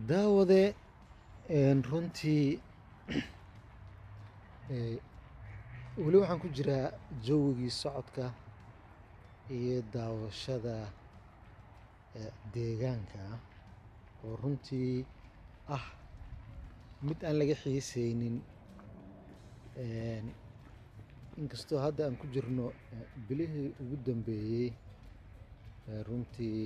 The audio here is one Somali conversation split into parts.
daawade runtii weli waxaan ku jiraa jawigii socodka iyo daawashada deegaanka oo runtii ah mid aan laga xiiseynin inkastoo hadda aan ku jirno bilihii ugu dambeeyey runtii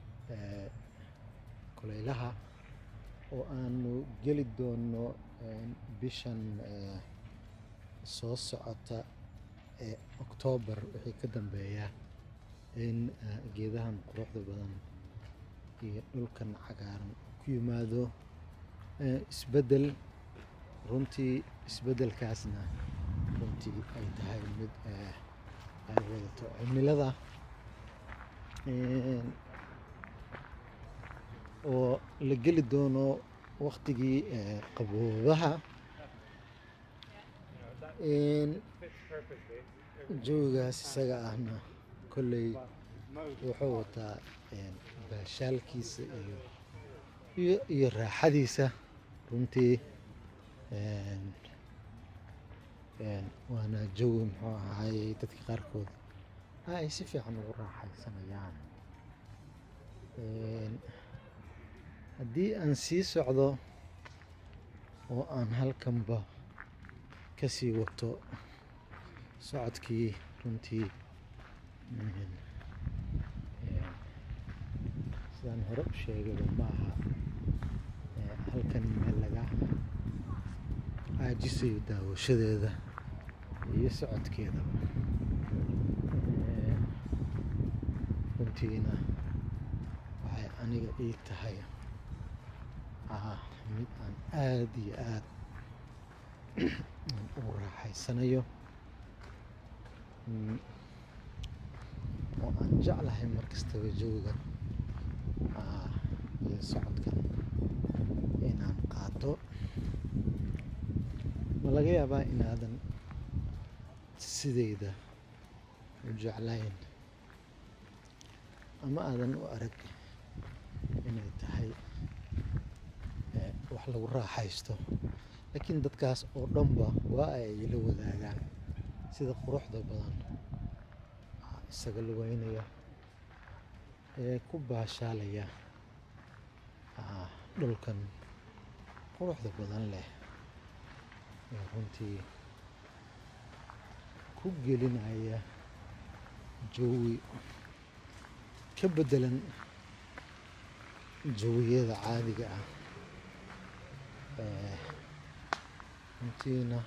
kulaylaha oo aanu geli doono bishan soo socota ee oktoobar wixii ka dambeeya in geedahan quruxda badan iyo dhulkan cagaaran ku yimaado isbeddel runtii isbeddelkaasna runtii ay tahay mid ay wadato cimilada oo la geli doono waktigii qaboobaha jawigaas isaga ahna kolley wuxuu wataa baashaalkiisa iyo iyo iyo raaxadiisa runtii waana jawi muxuu ahaayey dadka qaarkood ay si fiican ugu raaxaysanayaan haddii aan sii socdo oo aan halkanba ka sii wato socodkii runtii sidaan hore u sheegayba ma aha halkan meel laga caajisayo daawashadeeda iyo socodkeedaba runtiina waxay aniga ii tahay mid aan aada iyo aad ugu raaxaysanayo oo aan jeclahay mar kastaba jawigan iyo socodkan inaan qaato ma laga yaabaa inaadan sidayda u jeclayn ama aadan u arag inay tahay wax lagu raaxaysto laakiin dadkaas oo dhanba waa ay la wadaagaan sida quruxda badan isaga lugeynaya ee ku baashaalaya dhulkan quruxda badan leh ee runtii ku gelinaya jawi ka beddelan jawiyada caadiga ah runtiina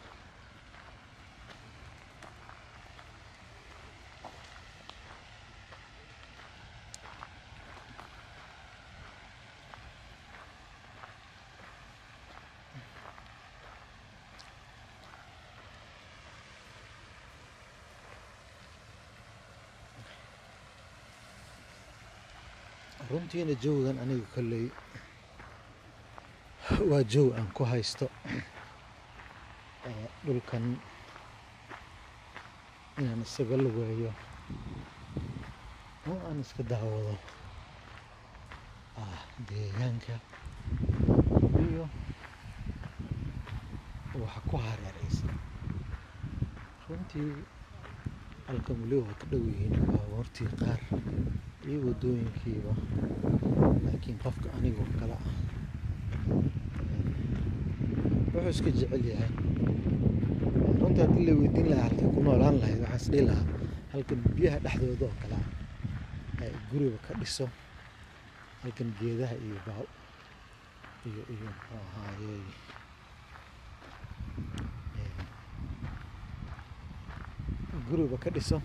runtiina jawigan aniga kolley waa jawi aan ku haysto dhulkan inaan isaga lugeeyo oo aan iska daawado deegaanka iyo waxa ku hareeraysan runtii halkan weli waa ka dhow yihiin baabuurtii qaar iyo waddooyinkiiba laakiin qofka anigoo kale ah wuxuu iska jecel yahay runtii haddii la weydiin lahaa halkay ku noolaan lahayd waxaan is dhihi lahaa halkan biyaha dhexdooda oo kale ah guriga ka dhiso halkan geedaha iyo baa iyo iyo muxuu ahaayey guriga ka dhiso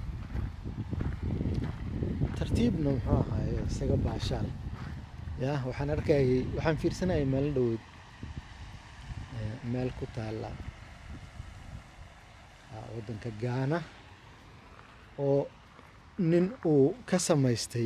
tartiibna muxuu ahaaye isaga baashaal ya waxaan arkayay waxaan fiirsanayay maalin dhaweyd meel ku taalla waddanka gaana oo nin uu ka samaystay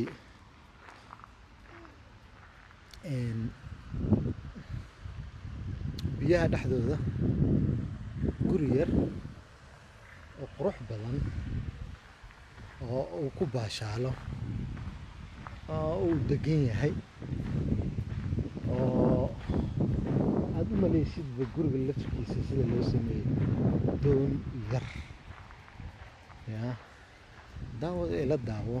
biyaha dhexdooda guri yar oo qurux badan oo uu ku baashaalo oo uu degan yahay oo aada u maleysidba guriga laftirkiisa sida loo sameeyey doon yar ya daawada ila daawo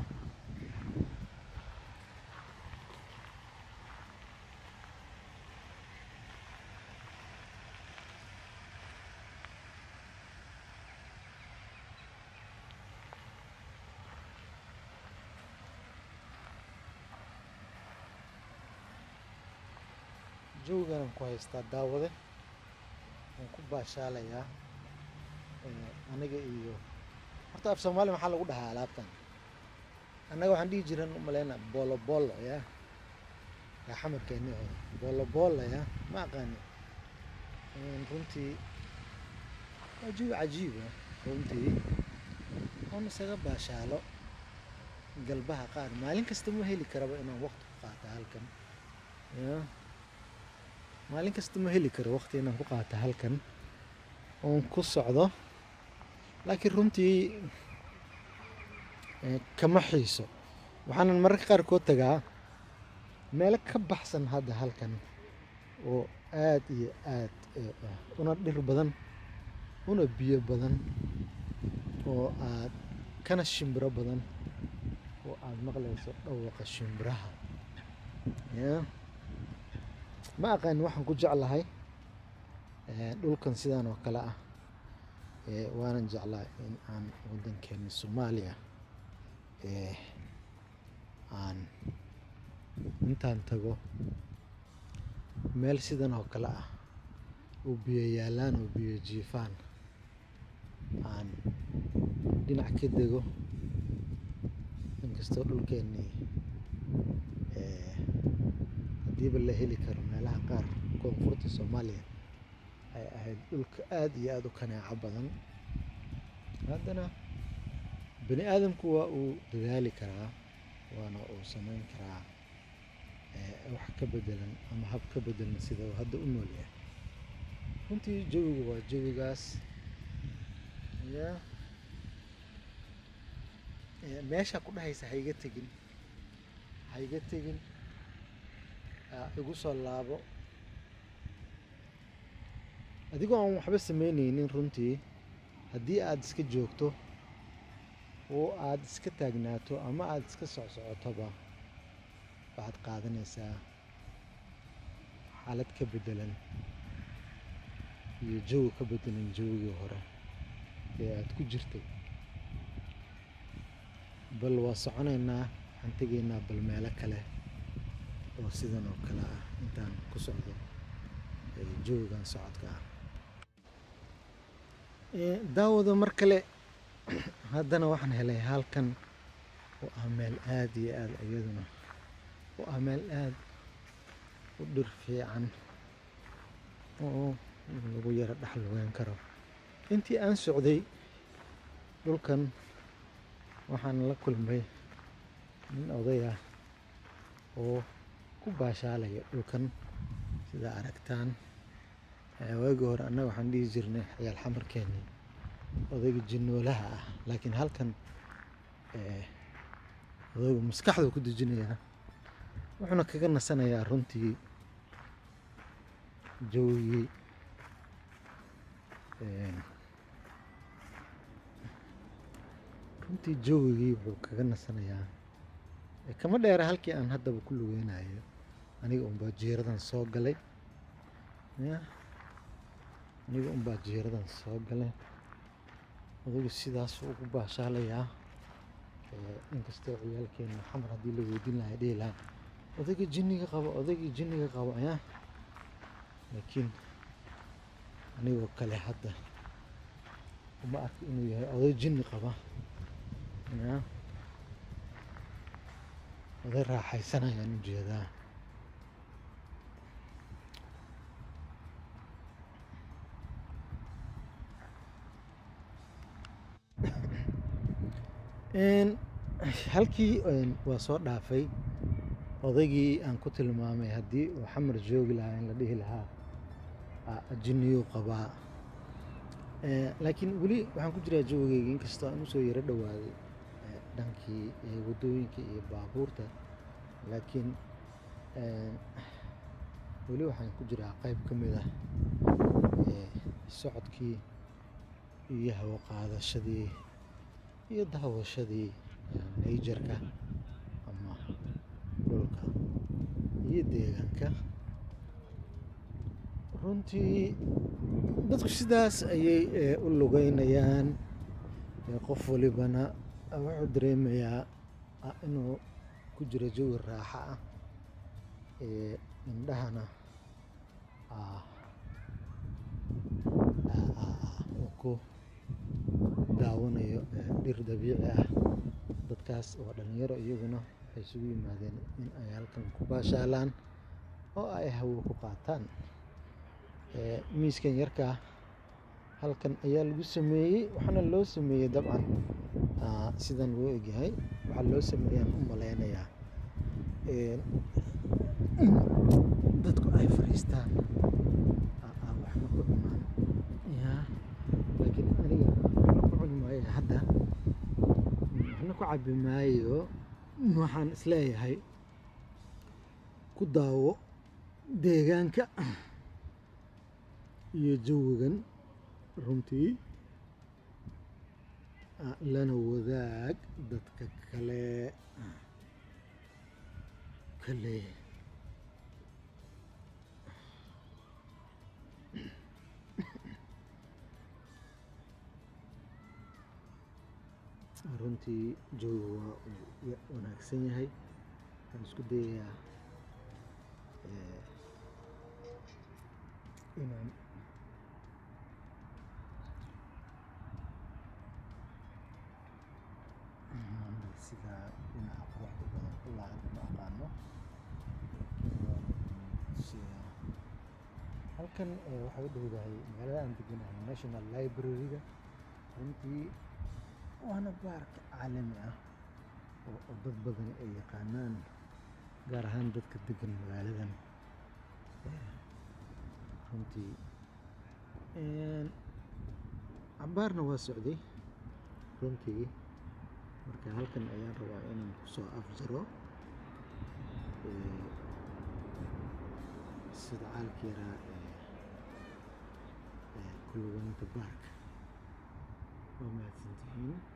jooganan ku haystaa daawade waan ku baashaalayaa aniga iyo horta af soomaali maxaa lagu dhahaa alaabtan annaga waxaan dhihi jiran umaleyna bolo bolo ya yaa xamarkeeni oo bolo bolo ya ma aqaani runtii waa jawi cajiiba runtii oon isaga baashaalo galbaha qaar maalin kasta ma heli karaba inaan waqti ku qaata halkan ya maalin kasta ma heli karo waqti inaan ku qaata halkan oon ku socdo laakiin runtii kama xiiso waxaanan mararka qaarkood tagaa meelo ka baxsan hadda halkan oo aad iyo aad una dhir badan una biyo badan oo aad kana shimbiro badan oo aad maqlayso dhawaqa shimbiraha ya ma aqaani waxaan ku jeclahay dhulkan sidaan oo kale ah waanan jeclaa in aan waddankeeni soomaaliya aan intaan tago meel sidan oo kale ah oo biyo yaalaan oo biyo jiifaan aan dhinac ka dego inkastoo dhulkeennii haddiiba la heli karo meelaha qaar koonfurta soomaaliya ay ahayd dhulka aada iyo aada u kanaaco badan haddana bani aadamku waa uu dadaali karaa waana uu samayn karaa wax ka bedelan ama hab ka bedelan sida uu hadda u nool yahay runtii jawiga waa jawigaas ya meesha ku dhahaysa ha iga tegin ha iga tegin igu soo laabo adigoo aan waxba sameyneynin runtii haddii aada iska joogto oo aada iska taagnaato ama aada iska socsocotoba waxaad qaadanaysaa xaalad ka bedelan iyo jawi ka bedelan jawigii hore ee aada ku jirtay bal waa soconaynaa waxaan tegaynaa bal meelo kale oo sidan oo kale ah intaan ku socdo jawigan socodka ah daawada mar kale haddana waxaan helay halkan oo ah meel aada iyo aada iyaduna oo ah meel aada u dhir fiican oo lagu yaro dhex lugeyn karo intii aan socday dhulkan waxaan la kulmay nin oday ah oo ku baashaalaya dhulkan sida aragtaan waagii hore annaga waxaan dhihi jirnay xayaal xamarkeeni odayga jinoolaha ah laakiin halkan odaygu maskaxdu ku dejinayaa wuxuuna kaga nasanayaa runtii jawigii runtii jawigii wuxuu kaga nasanayaa kama dheera halkii aan haddaba ku lugeynayo aniga unbaa jiiradan soo galay ya aniga unbaa jiiradan soo galay odaygu sidaasuu ugu baashaalayaa inkastoo ciyaalkeena xamar haddii la weydiin lahaa dhihi lahaa odayga jinniga qabo odayga jinniga qabo ya laakiin anigoo kale hadda uma arka inuu yahay oday jinni qaba ya oday raaxaysanayaan ujeedaa halkii waa soo dhaafay odaygii aan ku tilmaamay haddii uu xamar joogi lahaa in la dhihi lahaa jinniyuu qabaa laakiin weli waxaan ku jiraa jawigeyga inkastoo aan usoo yaro dhowaaday dhankii waddooyinka iyo baabuurta laakiin weli waxaan ku jiraa qayb ka mid ah socodkii iyo hawo qaadashadii iyo daawashadii nayjarka ama dhulka iyo deegaanka runtii dadku sidaas ayay u lugeynayaan qof walibana wuxuu dareemayaa inuu ku jiro jawi raaxa ah indhahana uu ku daawanayo dhir dabiici ah dadkaas waa dhalinyaro iyaguna waxay isugu yimaadeen in ay halkan ku baashaalaan oo ay hawo ku qaataan miiskan yarkaa halkan ayaa lagu sameeyey waxaana loo sameeyey dabcan sidan loo egyahay waxaa loo sameeyaan u maleynayaa in dadku ay fariistaan waxba ku dhumaan ya laakiin aniga waxna ku cuni maayo hadda waxna ku cabi maayo waxaan isleeyahay ku daawo deegaanka iyo jawigan runtii lana wadaag dadka kale kale runtii jawigu waa uu wanaagsan yahay waxaan isku dayayaa inaan sidaa dhinaca quruxda badan ilaa hadda ma aqaano halkan waxay u dhowdahay magaalada aan deganahay national library-ga runtii waana baark caalami ah oo dad badan ay yaqaanaan gaar ahaan dadka degan magaaladan runtii cabaarna waa socday runtii marka halkan ayaan rabaa inaan kusoo afjaro sida caalka yaraa ee kulugeynta baarka waa mahadsantihiin